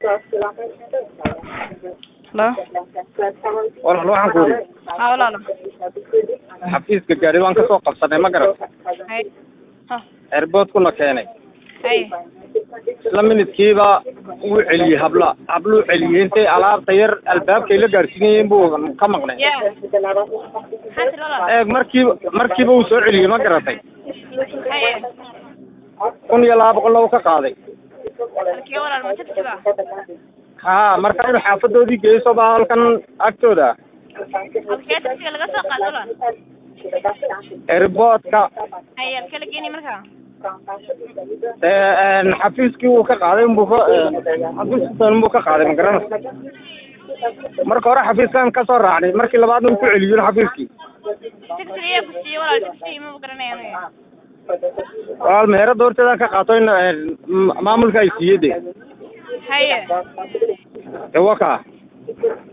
Halo. walaal waxaan ku yidhi Haa walaalo. xafiiska gaari waan ka soo qabsanay ma garan Hay. Ha. airportkuna keenay Hay. isla minidkiiba wuu celiyey habla habluu celiyey intay alaabta yar albaabkay la gaarsiinayeen buu ka maqnay Ya. Maxaa tiri walaalo? eeg markiiba markiiba uu soo celiyey ma garatay Hay. kun iyo laba boqolna uu ka qaaday Halkee walaalo ma tagtiba? ha marka inuu xaafadoodii geyso baa halkan agtooda Halkee tagtiga laga soo qaado walaal? airportka Hay halkee la geeni markaa? ee xafiiskii uu ka qaaday unbuu ka xafiiskan unbuu ka qaaday ma garanaysa marka hore xafiiskan ka soo raacnay markii labaadna uu ku celiyo xafiiskii Tagtiga ayaa ku siiyey walaal tagtiga ma garanaya aniga. walaal meherada horteedaan ka qaato in ee, ma- maamulka ay siiyey de Haye. ee waa kaa